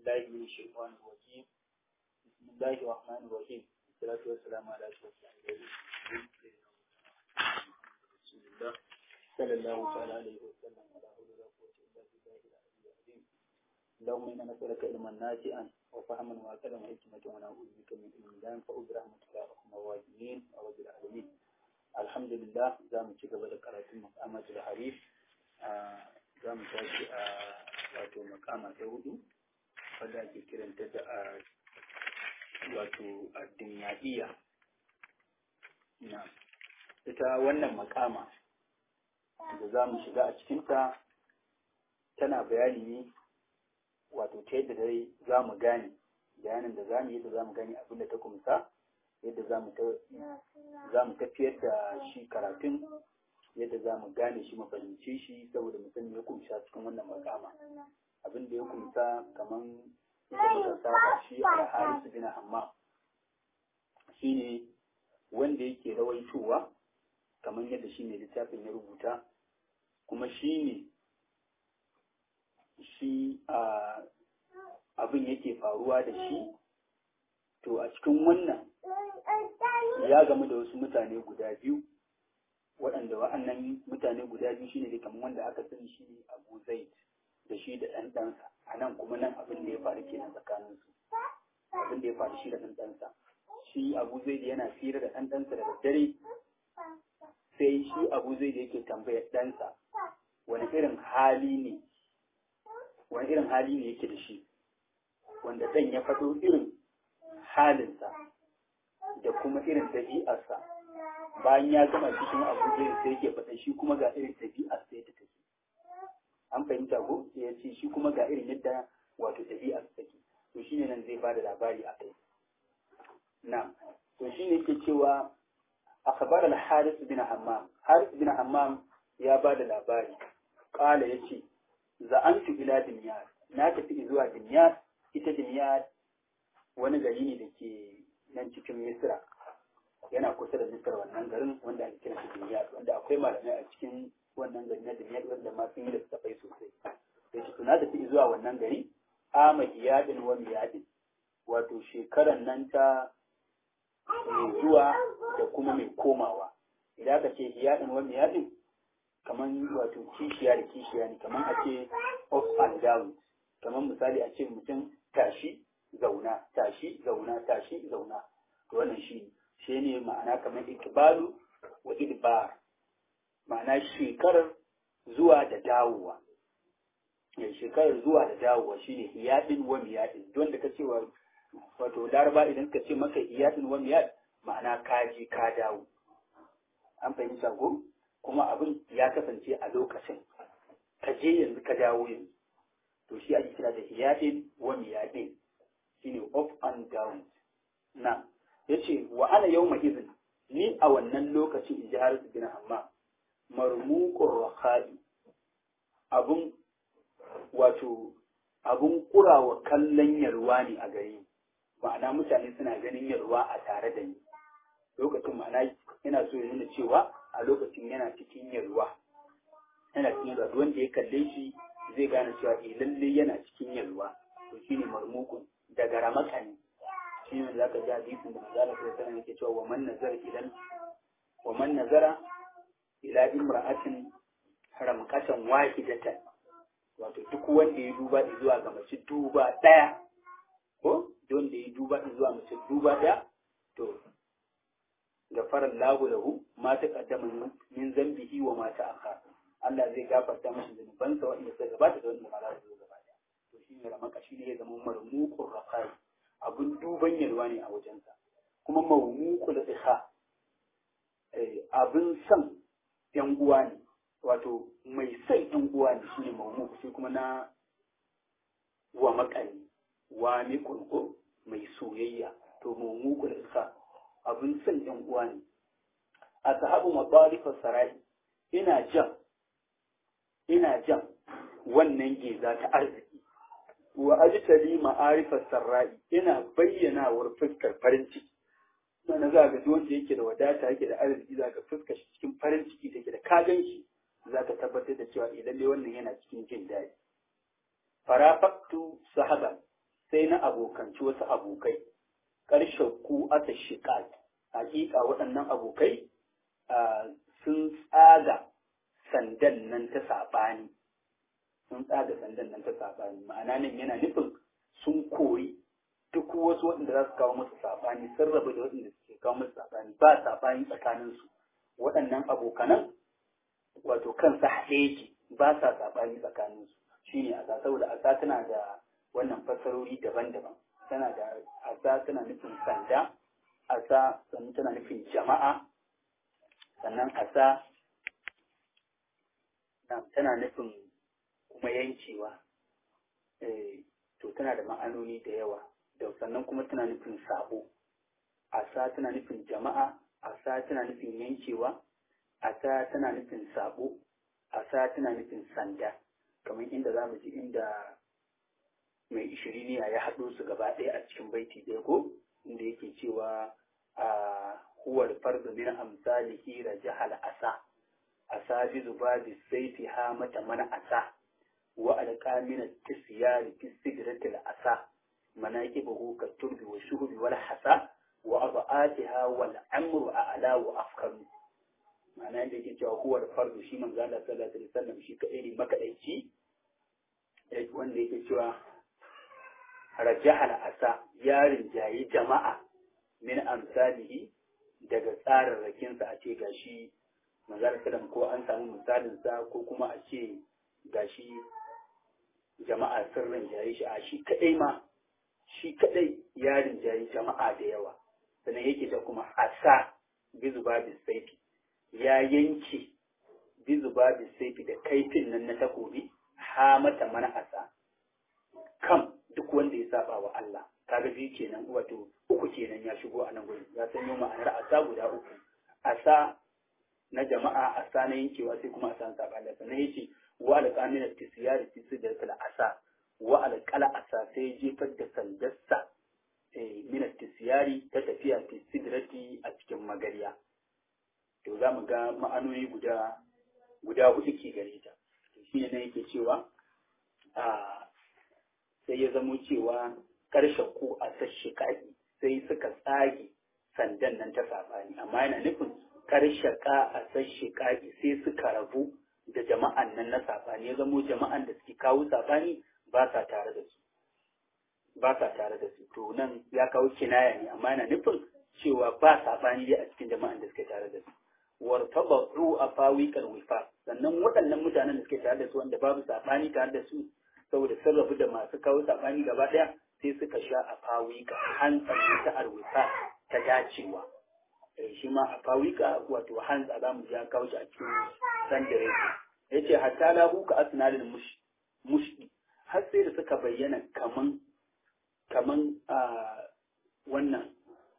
بالله من الشيطان الرجيم بسم الله الرحمن الرحيم والصلاة والسلام على أشرف الأنبياء رسول الله صلى الله تعالى عليه وسلم ولا حول ولا قوة إلا بالله العلي العظيم اللهم إنا نسألك علما نافعا وفهما وعقلا وحكمة ونعوذ بك من علم لا ينفع برحمتك يا أرحم الراحمين ورب العالمين الحمد لله زام تجب ذكرت مقامة الحريف za mu tashi a wato makama ta hudu wadda ake kiranta da a wato addiniyadiyya na ita wannan makama da za mu shiga a cikinta tana bayani ne wato ta yadda dai za mu gane bayanin da za mu yadda za mu gane abin da ta kumsa yadda za mu tafiyar da shi karatun yadda za mu gane shi mafahimce shi saboda mu sani ya kumsha cikin wannan makama abin da ya kumsa kaman da muka saba shi a harisu bin hamma shine wanda yake rawaitowa kamar yadda shi ne littafin ya rubuta kuma shi ne shi abin yake faruwa da shi to a cikin wannan ya gamu da wasu mutane guda biyu waɗanda wa'annan mutane guda biyu shine da kamar wanda aka sani shi ne Abu Zaid da shi da ɗan ɗansa a nan kuma nan abin da ya faru kenan tsakanin su abin da ya faru shi da ɗan ɗansa shi Abu Zaid yana fira da ɗan ɗansa da daddare sai shi Abu Zaid yake tambayar ɗansa wani irin hali ne wani irin hali ne yake da shi wanda ɗan ya faɗo irin halinsa da kuma irin ɗabi'arsa bayan ya gama cikin abuja sai yake faɗa shi kuma ga irin ɗabi'ar sai ta take an fahimta ko sai ya ce shi kuma ga irin yadda wato ɗabi'ar take to shine nan zai bada labari a kai na to shine yake cewa akhbar al-haris bin hammam haris bin hammam ya bada labari qala yace za'antu ila dinyar na tafi zuwa dinyar ita dinyar wani gari ne da ke nan cikin misra yana kusa da misar wannan garin wanda ake kira shi Dimiyat wanda akwai malamai a cikin wannan gari na Dimiyat wanda ma sun yi da tafai sosai da shi tuna tafi zuwa wannan gari ama iyadin wa miyadin wato shekaran nan ta mai zuwa da kuma mai komawa idan aka ce iyadin wa miyadin kaman wato kishiya da kishiya ne kaman a ce up and down kaman misali a ce mutum tashi zauna tashi zauna tashi zauna to wannan shi ne shi ne ma'ana kamar ikbalu wa idbar ma'ana shekarar zuwa da dawowa ya shekarar zuwa da dawowa shine hiyadin wa miyadin don da ka ce wa wato laraba idan ka ce maka hiyadin wa miyad ma'ana ka je ka dawo an fahimta ko kuma abin ya kasance a lokacin ka je yanzu ka dawo yanzu to shi ake kira da hiyadin wa miyadin shine up and down na ya ce wa ana yau izin ni a wannan lokacin in ji harisu bin hamma marmukun raha'i abun wato abun kurawa kallon yarwa ne a gari ma'ana mutane suna ganin yarwa a tare da ni lokacin ma'ana yana so ya nuna cewa a lokacin yana cikin yarwa yana cikin yarwa wanda ya kalle shi zai gane cewa eh lalle yana cikin yarwa to shine marmukun daga ramaka ne shi ne za ka ji hadisin da manzo Allah sallallahu alaihi yake cewa wa man nazara idan wa man nazara ila imra'atin ramqatan wahidatan wato duk wanda ya duba zuwa ga mace duba daya ko don da ya duba zuwa mace duba daya to gafara lahu lahu ma taqaddama min zambihi wa ma ta'akhkhara Allah zai gafarta mashi zunubansa wanda suka gabata da wanda ma za su zo gaba daya to shine ramaka shine ya zama marmuqur raqai abin duban yalwa ne a wajensa kuma mawmuku da tsiha abin son yan uwa ne wato mai son yan uwa ne shine mawmuku sai kuma na wa makani wa ne kurko mai soyayya to mawmuku da tsiha abin son yan uwa ne a sahabu mabarifar sarai ina jan ina jan wannan geza ta arziki wa ajtali ma'arifar sarra'i ina bayyanawar fuskar farin ciki mana za ga wanda yake da wadata yake da arziki za ka fuskar shi cikin farin ciki take da kagan shi za ka tabbatar da cewa lalle wannan yana cikin jin daɗi farafaktu sahaban sai na abokanci wasu abokai ƙarshen ku asa shiƙa hakika waɗannan abokai sun tsaga sandan nan ta saɓani sun tsaga sandan nan ta saɓani ma'ana nan yana nufin sun kori duk wasu waɗanda za su kawo musu saɓani sun rabu da waɗanda suke kawo musu saɓani ba saɓani tsakaninsu waɗannan abokanan wato kansa haɗe yake ba sa saɓani tsakaninsu shine asa saboda asa tana da wannan fassarori daban-daban tana da asa tana nufin sanda asa sannan tana nufin jama'a sannan asa tana nufin kuma yankewa to tana da ma'anoni da yawa da sannan kuma tana nufin sabo asa tana nufin jama'a asa tana nufin yankewa asa tana nufin sabo asa tana nufin sanda kamar inda za mu ji inda mai ishiriniya ya haɗo su gaba ɗaya a cikin baiti ɗaya ko inda yake cewa a huwar fardu min amsalihi rajahal asa asa bi zubabi saiti ha mata mana asa wa alqamina tisyari fi sidratil asa manaqibuhu ka turbi wa shuhbi wal hasa wa abatiha wal amru a'la wa afkaru ma'ana yadda yake cewa huwar fardu shi manzo Allah sallallahu alaihi wasallam shi kadai ne makadaici wanda yake cewa rajahal asa ya rinjayi jama'a min amsalihi daga tsararrakinsa a ce gashi manzar sallam ko an samu misalinsa ko kuma a ce gashi jama'a sun rinjaye shi a shi kadai ma shi kadai ya rinjayi jama'a da yawa sannan yake ta kuma asa bizu babu saifi ya yanke bizu babu saifi da kaifin nan na takobi ha mata mana asa kam duk wanda ya saba wa Allah kaga biyu kenan wato uku kenan ya shigo a nan gurin ya sanyo ma'anar asa guda uku asa na jama'a asa na yankewa sai kuma asa na saba Allah sannan yace wa alqamina tisyari fi sidratil asa wa alqala asa sai jefar da sandarsa eh min tisyari ta tafiya fi sidrati a cikin magariya to za mu ga ma'anoni guda guda hudu ke gare ta shi ne yake cewa a sai ya zamo cewa ƙarshen ko a sashi ƙaƙi sai suka tsage sandan nan ta saɓani amma yana nufin ƙarshen ka a sashi ƙaƙi sai suka rabu da jama'an nan na saɓani ya zamo jama'an da suke kawo saɓani ba sa tare da su ba sa tare da su to nan ya kawo kinaya ne amma yana nufin cewa ba saɓani dai a cikin jama'an da suke tare da su wartabatu a fawiƙar wifa sannan waɗannan mutanen da suke tare da su wanda babu saɓani tare da su saboda sun rabu da masu kawo saɓani gaba ɗaya sai suka sha a fawiƙa hantsar ta arwifa ta dacewa shi ma a fawiƙa wato hantsa za mu ja kawo shi a cikin sandare ya ce hatta lahu ka asnalin mushdi har sai da suka bayyana kaman kaman wannan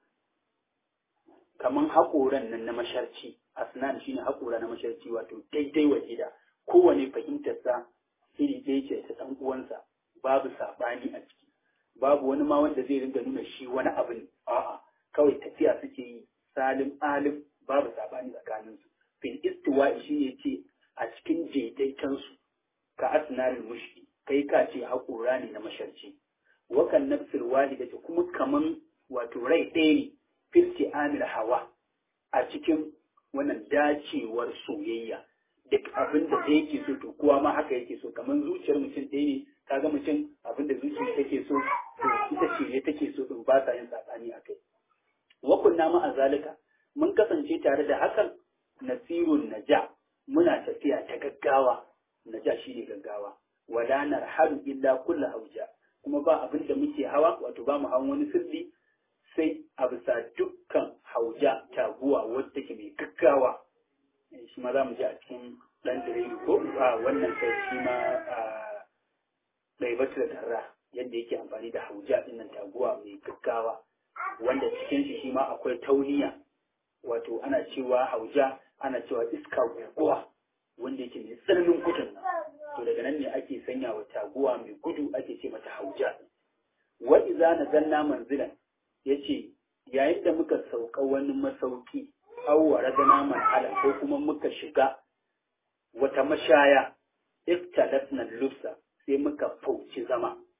kaman haƙoran nan na masharci asnan shine haƙora na masharci wato daidai wa gida kowane fahimtarsa iri ɗaya ce ta ɗan uwansa babu saɓani a ciki babu wani ma wanda zai ringa nuna shi wani abu ne a'a kawai tafiya suke yi salim alim babu saɓani tsakanin su fil istiwa shi ne ce a cikin daidaitansu ka asnalin mushki kai ka ce haƙora ne na masharci wakan nafsil wahida kuma kaman wato rai ɗaya ne filti amil hawa a cikin wannan dacewar soyayya duk abin da ɗaya yake so to kowa ma haka yake so kamar zuciyar mutum ɗaya ne kaga mutum abin da zuciyar take so to ita ce ne take so din ba sa yin sabani a kai wa kunna ma azalika mun kasance tare da hakan nasirun naja muna tafiya ta gaggawa naja shine gaggawa wala narhalu illa kullu hauja kuma ba abin da muke hawa wato ba mu hawan wani sirri sai a bisa dukkan hauja taguwa wadda take mai gaggawa shi ma za mu ji a cikin ɗan direba ko a wannan kai shi ma a ɗaibatu da tarra yadda yake amfani da hauja ɗinnan taguwa mai gaggawa wanda cikin shi shi ma akwai tauniya wato ana cewa hauja ana cewa iska guguwa wanda yake mai tsananin gudun to daga nan ne ake sanya wa taguwa mai gudu ake ce mata hauja wa iza nazalna manzilan yace yayin da muka sauka wani masauki awwara da naman halal ko kuma muka shiga wata mashaya iftalatna lufsa sai muka fauci zama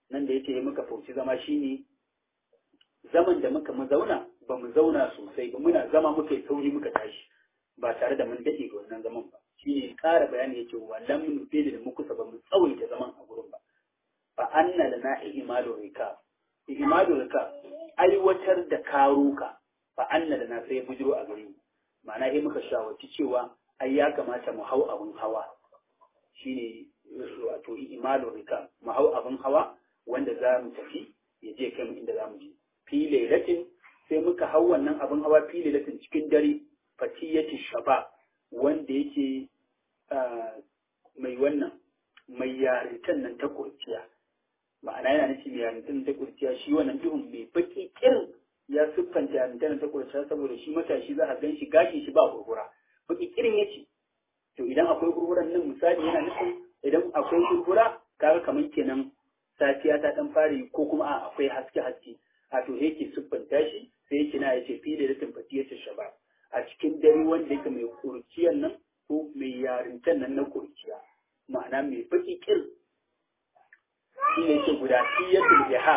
nan da yace muka fauci zama shine zaman da muka mu zauna ba mu zauna sosai ba muna zama muka yi sauri muka tashi ba tare da mun dade ga wannan zaman ba shine ƙara bayani yace wallan mun fili da muku ba mu tsawaita zaman a gurin ba fa anna lana ihmalu rika ihmalu rika aiwatar da karuka fa anna lana sai bujiro a gare mu ma'ana sai muka shawarci cewa ai ya kamata mu hau abun hawa shine wato ihmalu rika mu hau abun hawa wanda za mu tafi ya je kai mu inda za mu je fi lailatin sai muka hau wannan abin hawa fi lailatin cikin dare fatiyati shaba wanda yake mai wannan mai yarintan nan ta kurciya ma'ana yana nufi mai yarintan ta kurciya shi wannan duhun mai baki kirin ya siffanta yarintan ta kurciya saboda shi matashi za a gan shi gashi shi ba gurgura baki kirin yace to idan akwai gurguran nan misali yana nufin idan akwai gurgura kaga kamar kenan safiya ta dan fari ko kuma a akwai haske haske a to yake siffanta shi sai yake na yace fi da ratin fatiyar shaba a cikin dare wanda yake mai kurciyar nan ko mai yarintan nan na kurciya ma'ana mai baki kir shi ne yake guda fiyatul iha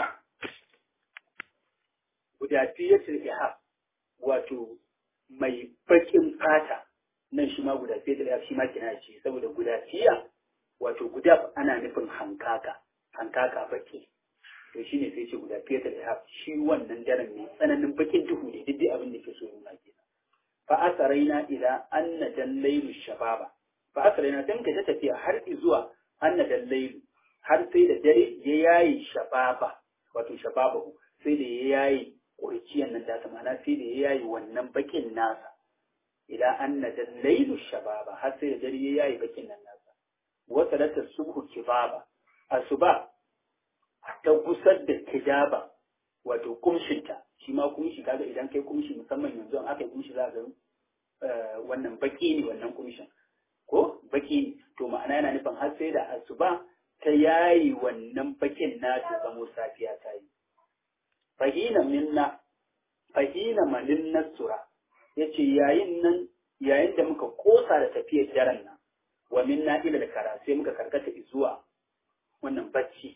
guda fiyatul iha wato mai bakin fata nan shi ma guda fiyatul iha shi ma kina ce saboda guda fiya wato guda ana nufin hankaka hankaka baki to shi ne sai ce guda fiye da ihab shi wannan daren ne tsananin bakin duhu ne duk abin da ke so nuna kenan fa asaraina ila anna dallailu shababa fa asaraina dan ka ta tafiya har zuwa anna dallailu har sai da dare ya yayi shababa wato shababahu sai da ya yayi kurciyan nan da ma'ana sai da ya yayi wannan bakin nasa ila anna dallailu shababa har sai da dare ya yayi bakin nan nasa wa salata subhu kibaba asuba ta gusar da kidaba wato kumshinta shi ma kumshi kaga idan kai kumshi musamman yanzu an aka yi kumshi za ga wannan baki ne wannan kumshin ko baki ne to ma'ana yana nufin har sai da asuba ta yayi wannan bakin na ta zamo safiya ta yi fahina minna fahina malin nasura yace yayin nan yayin da muka kosa da tafiyar daren nan wa minna ila da kara sai muka karkata zuwa wannan bacci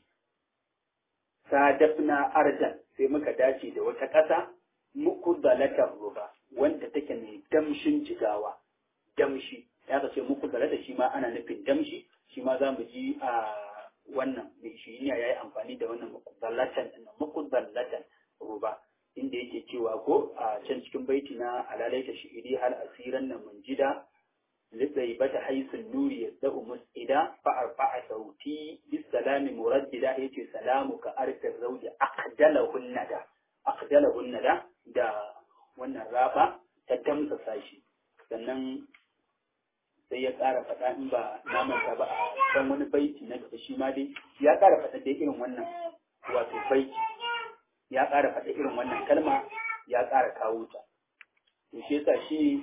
sadafna ardan sai muka dace da wata ƙasa muku zalatar ruba wanda take mai damshin jigawa damshi ya ka ce muku zalata shi ma ana nufin damshi shi ma za mu ji a wannan mai shi ya yi amfani da wannan muku zalatan muku zalatan ruba inda yake cewa ko a can cikin baiti na alalaita shi'iri hal asiran na munjida لطيبة حيث النور يبدأ مسئدا فأرفع صوتي بالسلام مرددا يتي سلامك أرث الزوج أقدله الندى أقدله الندى دا wannan raba ta damsa sashi sannan sai ya ƙara faɗa in ba na manta ba a kan wani baiti na gaba shi ma dai ya ƙara faɗa dai irin wannan wato baiti ya ƙara faɗa irin wannan kalma ya ƙara kawo ta to shi yasa shi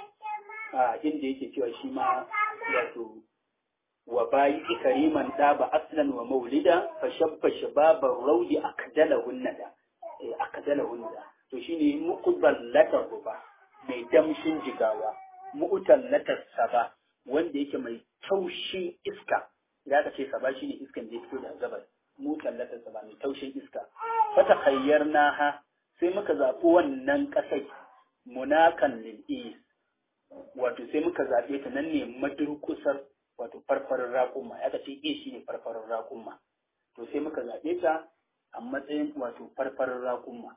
a inda yake cewa shi ma wato wa bayi kariman da ba aslan wa maulida fa shabba shababar raudi akdala hunnada eh akdala hunnada to shine muqballatar ruba mai damshin jigawa mu'tallatar saba wanda yake mai taushin iska idan aka ce saba shine iskan da ya fito daga gabas mu'tallatar saba mai taushin iska fata khayyarnaha sai muka zaɓi wannan ƙasai munakan lil wato sai muka zaɓe ta nan ne madurkusar wato farfarin raƙumma ya ce e shi ne farfarin raƙumma to sai muka zaɓe ta a matsayin wato farfarin raƙumma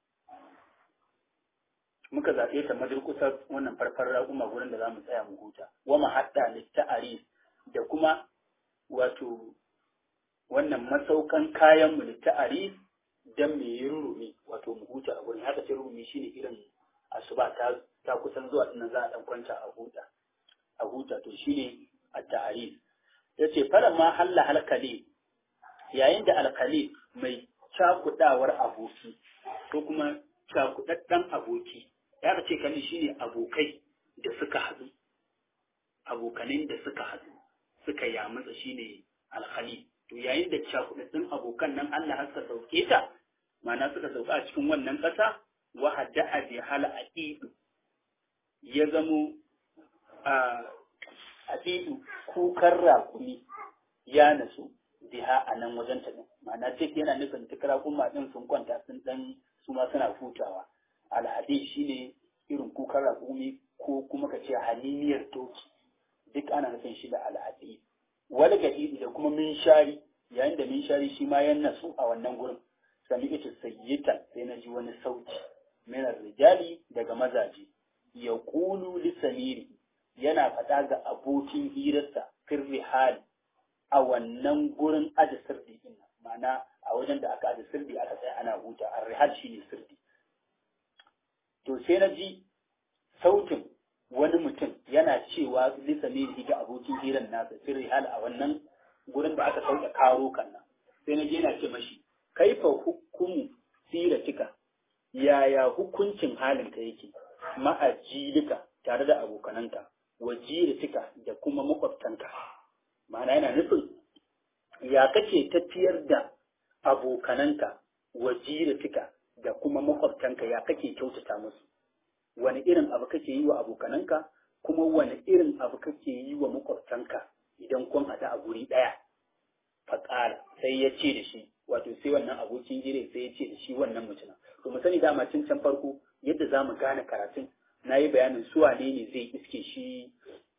muka zaɓe ta madurkusar wannan farfarin raƙumma gurin da za mu tsaya mu huta wa mahaɗa litta'aris da kuma wato wannan masaukan kayan mu litta'aris dan me yi rurumi wato mu huta a gurin haka ce rurumi shine irin asuba ta ta kusan zuwa dinnan za a dan kwanta a huta a huta to shine at-ta'arif yace fara ma halla halkali yayin da alkali mai cakudawar aboki ko kuma cakudaddan aboki ya ce kali shine abokai da suka hadu abokanin da suka hadu suka yamutsa shine alkhali to yayin da cakudaddan abokan nan Allah suka sauke ta ma'ana suka sauka a cikin wannan ƙasa wa hadda bi hal aqidu ya zamo a aqidu kukar rakumi ya nasu biha a nan wajen ta ma'ana tik yana nufin duk raƙuma ɗin sun kwanta sun ɗan su ma suna hutawa alhadi shine irin kukan raƙumi ko kuma ka ce haliniyar doki duk ana nufin shi da alhadi wani gadi da kuma minshari yayin da minshari shi ma yan nasu a wannan gurin sami ita sayyitan sai na ji wani sauti minar rijali daga mazaje ya kulu lisamiri yana faɗa ga abokin hirarsa firri hali a wannan gurin aji sirdi din ma'ana a wajen da aka aji sirdi aka tsaya ana huta a rihal shi ne sirdi to sai na ji sautin wani mutum yana cewa lisamiri ga abokin hirar nasa firri hali a wannan gurin da aka sauke karo kan nan sai na je yana ce mashi kaifa hukumu siratika yaya hukuncin halinka yake ma'ajilika tare da abokananka wajiratika da kuma makwabtanka ma'ana yana nufin ya kake tafiyar da abokananka wajiratika da kuma makwabtanka ya kake kyautata musu wani irin abu kake yi wa abokananka kuma wani irin abu kake yi wa makwabtanka idan kun haɗu a guri ɗaya faƙala sai ya ce da shi wato sai wannan abokin jire sai ya ce da shi wannan mutumin to mu sani dama tun can farko yadda za mu gane karatun na yi bayanin su wane ne zai iske shi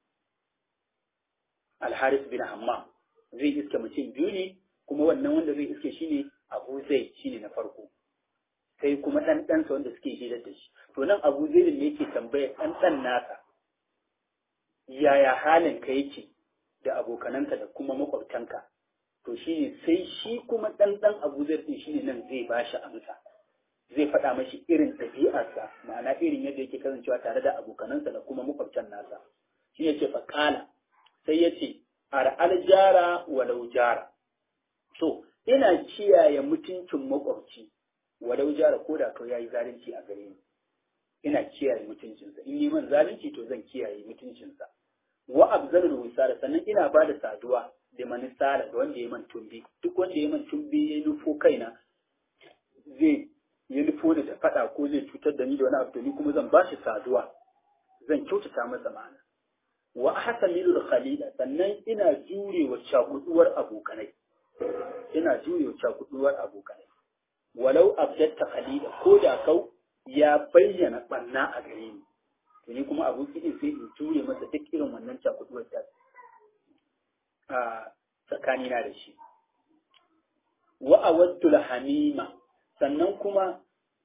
alharis bin hammam zai iske mutum biyu ne kuma wannan wanda zai iske shi ne abu zai shi ne na farko sai kuma ɗan ɗansa wanda suke hirar da shi to nan abu zai ne yake tambaya ɗan ɗan nasa yaya halin ka yake da abokananka da kuma makwabtanka to shi ne sai shi kuma ɗan ɗan abu zai ɗin shi ne nan zai ba shi amsa zai faɗa mashi irin ɗabi'arsa ma'ana irin yadda yake kasancewa tare da abokanansa da kuma makwabtan nasa shi ya ce faƙala sai ya ce ar'al jara walau jara so ina kiyaye mutuncin makwabci walau jara ko da kawai yayi zalunci a gare ni ina kiyaye mutuncinsa in yi man zalunci to zan kiyaye mutuncinsa wa abzalul wisara sannan ina ba da saduwa da manisala ga wanda ya man tumbi duk wanda ya man tumbi ya nufo kaina zai ya nufo da faɗa ko zai cutar da ni da wani abu to ni kuma zan ba shi saduwa zan kyautata masa ma'ana wa ahsamilul khalila sannan ina jurewa cakuduwar abokanai ina jurewa cakuduwar abokanai walau abdatta khalila ko da kau ya bayyana banna a gare ni to ni kuma aboki din sai in jure masa duk irin wannan cakuduwar ta a tsakanina da shi wa awaddul hamima sannan kuma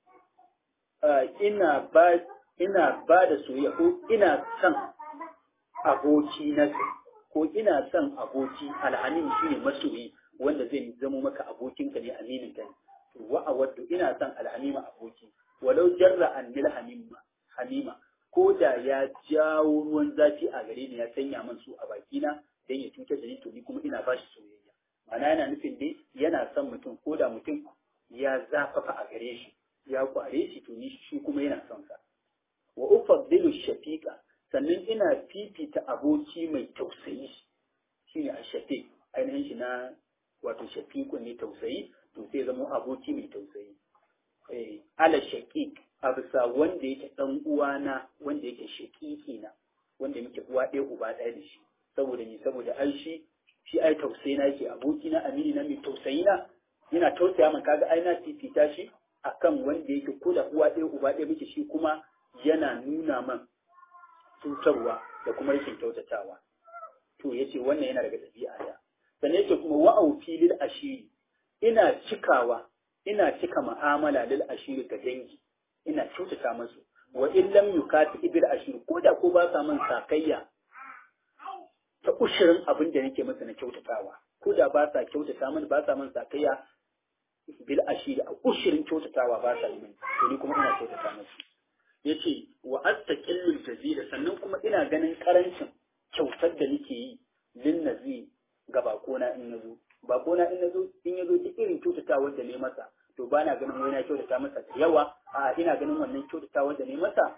ina ba ina ba da soyayya ko ina son aboki na ko ina son aboki alhamin shine masoyi wanda zai zamo maka abokinka ne aminin ka ne wa awaddu ina son alhamima aboki walau jarra an lil hamima hamima ko da ya jawo ruwan zafi a gare ni ya sanya min su a bakina dan ya cutar da ni to ni kuma ina ba shi soyayya ma'ana yana nufin dai yana son mutum ko da mutum ya zafafa a gare shi ya kware shi to ni shi kuma yana son sa wa ufaddilu shafiqa sannan ina fifita aboki mai tausayi shine a shafiq ainihin shi na wato shafiqu ne tausayi to sai zama aboki mai tausayi eh ala shaqiq a bisa wanda yake dan uwana wanda yake shaqiqi na wanda muke uwa ɗaya uba ɗaya da shi saboda ni saboda ai shi shi ai tausayi na yake aboki na amini na mai tausayi na yana tausaya min kaga ai na fifita shi akan wanda yake ko da uwa ɗaya uba ɗaya muke shi kuma yana nuna man cutarwa da kuma rashin kyautatawa to yace wannan yana daga ɗabi'a ta sannan yace kuma wa'aufi lil ashiri ina cikawa ina cika mu'amala lil ashiri ga dangi ina kyautata musu wa in lam yukati ibil ashiri ko da ko ba sa man sakayya ta ushirin abin da nake masa na kyautatawa ko da ba sa kyautata mani ba sa man sakayya bil ashiri a ushirin kyautatawa ba sa yi mani to ni kuma ina kyautata musu yace wa astaqillul jazira sannan kuma ina ganin karancin kyautar da nake yi lin nazi ga bakona in nazo bakona in nazo in yazo duk irin kyautatawar da ne masa to ba na ganin wani na kyautata masa da yawa a ina ganin wannan kyautatawar da ne masa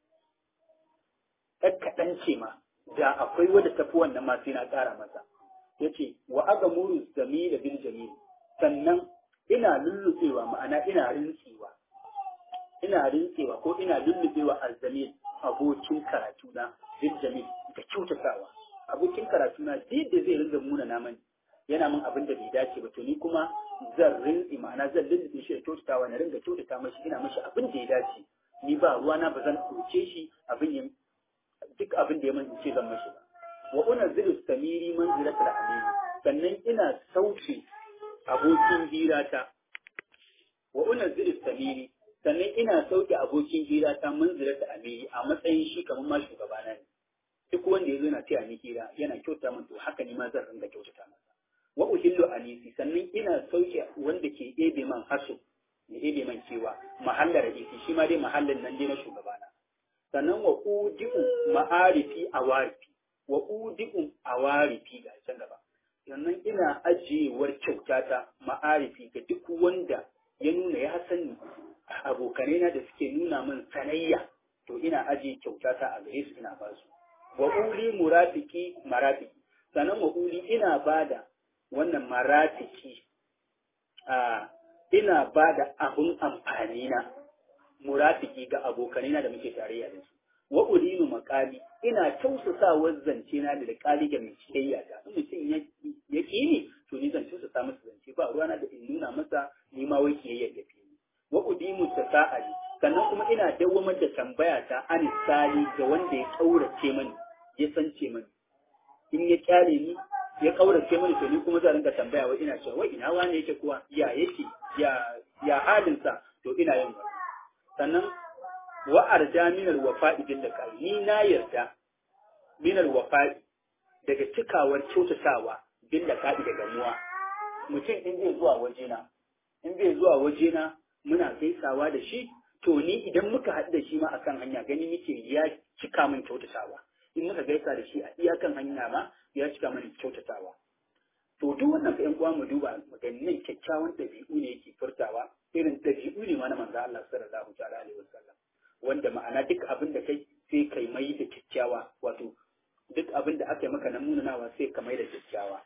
ɗan kaɗan ce ma da akwai wadda tafi wannan ma sai na ƙara masa yace wa aga muru zamila bil jamil sannan ina lullubewa ma'ana ina rintsewa ina rintsewa ko ina lullubewa azzamil abokin karatu na bil jamil da kyautatawa abokin karatu na da zai ringa muna na mani yana min abin da bai dace ba to ni kuma zan rin ma'ana zan lullube shi da kyautatawa na ringa kyautata mashi ina mashi abin da ya dace ni ba ruwana ba zan ɗauke shi abin ya duk abin da ya min ce zan mashi ba wa unazzilu samiri manzilatul amini sannan ina sauke abokin hirata wa unazzilu samiri sannan ina sauke abokin hirata manzilatul amini a matsayin shi kamar ma shugabana ne duk wanda ya zo na taya ni hira yana kyauta min to haka ni ma zan ringa kyautata masa wa uhillu anisi sannan ina sauke wanda ke ebe man hasu ya ebe man cewa mahallar isi shi ma dai mahallin nan dai na shugabana sannan wa udi'u ma'arifi awarifi wa udi'u awarifi ga can gaba sannan ina ajiyewar kyautata ma'arifi ga duk wanda ya nuna ya sani abokanai na da suke nuna min sanayya to ina ajiye kyautata a gare su ina ba su wa uli murafiki marafiki sannan wa uli ina bada wannan marafiki a ina bada abun amfani na murafiki ga abokanai na da muke tarayya da su wa ulinu makali ina tausasawar zance na da kali ga mai ciyayya ta in mutum ya ki ni to ni zan tausasa masa zance ba ruwana da in nuna masa ni ma wai kiyayya da fi wa udimu tasa'ali sannan kuma ina dawwamar da tambaya ta an sali ga wanda ya kaurace mani ya sance mani in ya kyale ni ya kaurace mani to ni kuma zan rinka tambaya wai ina cewa wai ina wane yake kuwa ya yake ya ya halinsa to ina yin wannan sannan wa arja minal wafa'i bil kai ni na yarda minal wafa'i daga cikawar kyautatawa bil kai da gamuwa mutum in zai zuwa wajena in zai zuwa wajena muna gaisawa da shi to ni idan muka haɗu da shi ma akan hanya gani nake ya cika min kyautatawa in muka gaisa da shi a iyakan hanya ma ya cika min kyautatawa to duk wannan fa ƴan uwa mu duba maganin kyakkyawan ɗabi'u ne yake furtawa irin ɗabi'u ne ma na manzo Allah sallallahu ta'ala alaihi wasallam wanda ma'ana duk abin da kai sai kai mai da kyakkyawa wato duk abin da aka yi maka na munanawa sai ka mai da kyakkyawa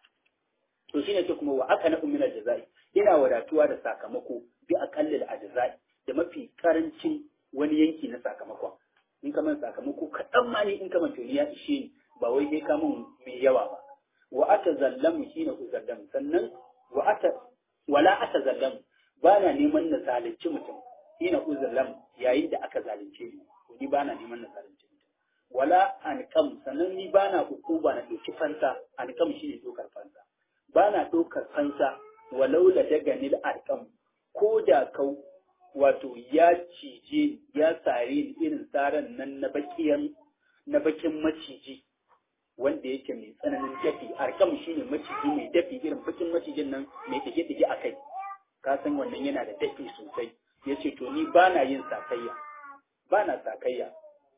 to shine ce kuma wa aka na umminal jazai ina wadatuwa da sakamako bi aqallil ajzai da mafi karancin wani yanki na sakamakon in ka man sakamako kaɗan ma ne in ka man ya ishe ni ba wai sai ka mun mai yawa ba wa ata zallamu shine uzallamu sannan wa ata wala ata zallamu ba na neman na zalunci mutum ina uzallamu yayin da aka zalunce ni ni ba na neman na zalunci mutum wala anqam sannan ni ba na hukuma na ɗauki fansa anqam shine dokar fansa ba na ɗaukar fansa walau la daga nil arkam ko da kau wato ya cije ya sare ni irin tsaran nan na bakiyan na bakin maciji wanda yake mai tsananin dafi arkam shine maciji mai dafi irin bakin macijin nan mai dige dige a kai ka san wannan yana da dafi sosai yace to ni ba na yin sakayya ba na sakayya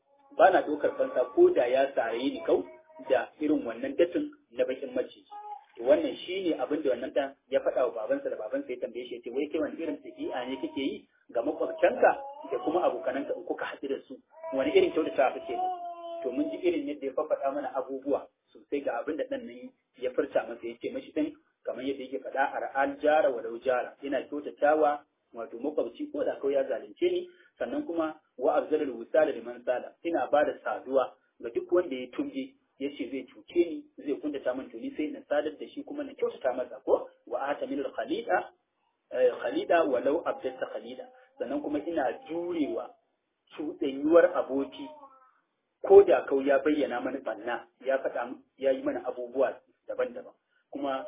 ba na ɗaukar fansa ko da ya sare ni kau da irin wannan dafin na bakin maciji wannan shi ne abin da wannan ɗan ya faɗa wa babansa da babansa ya tambaye shi ya ce wai kai wani irin ɗabi'a ne kake yi ga makwabcanka da kuma abokananka in kuka haɗu da su wani irin kyautata kake yi to mun ji irin yadda ya faɗa mana abubuwa sosai ga abin da ɗan nan ya furta masa ya ce mashi ɗin kamar yadda yake faɗa a ra'al jara wa jara ina kyautatawa wato makwabci ko da kawai ya zalunce ni sannan kuma wa abzalul wusala liman sala ina ba da saduwa ga duk wanda ya tumje ya ce zai cuce ni zai kuntata min tuni sai na sadar da shi kuma na kyautata masa ko wa ata min khalida khalida walau abdata khalida sannan kuma ina jurewa cuɗanyuwar aboki ko da kau ya bayyana mana banna ya faɗa ya yi mana abubuwa daban-daban kuma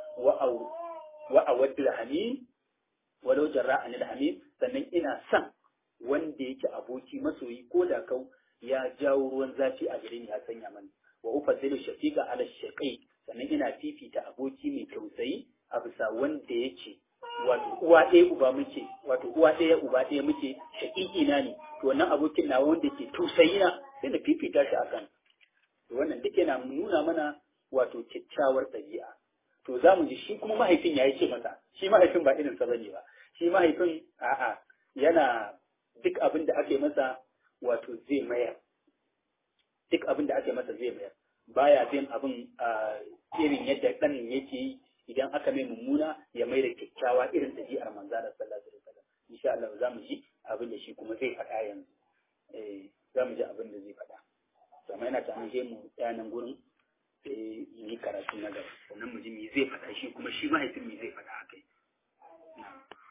wa awaddul hamim walau jarra anil hamim sannan ina son wanda yake aboki masoyi ko da kau ya jawo ruwan zafi a gare ni ya sanya mana wa ufaddilu shafiqa ala shaqi sannan ina fifita aboki mai tausayi a bisa wanda yake wato uwa ɗaya uba muke wato uwa ɗaya uba ɗaya muke shaƙiƙi na ne to wannan abokin na wanda ke tausayi na sai na fifita shi akan to wannan duk yana nuna mana wato kyakkyawar ɗabi'a to za mu ji shi kuma mahaifin ya yi ce masa shi mahaifin ba irin sa bane ba shi mahaifin a'a yana duk abin da aka yi masa wato zai mayar duk abin da aka masa zai mayar baya bin abin irin yadda ɗan yake yi idan aka mai mummuna ya mai da kyakkyawa irin ɗabi'ar manzo da sallallahu alaihi wasallam insha Allah za mu ji abin da shi kuma zai faɗa yanzu eh za mu ji abin da zai faɗa to amma yana ta an je mu tsayanan gurin sai yi karatu na gaba sannan mu ji me zai faɗa shi kuma shi mahaifin me zai faɗa a kai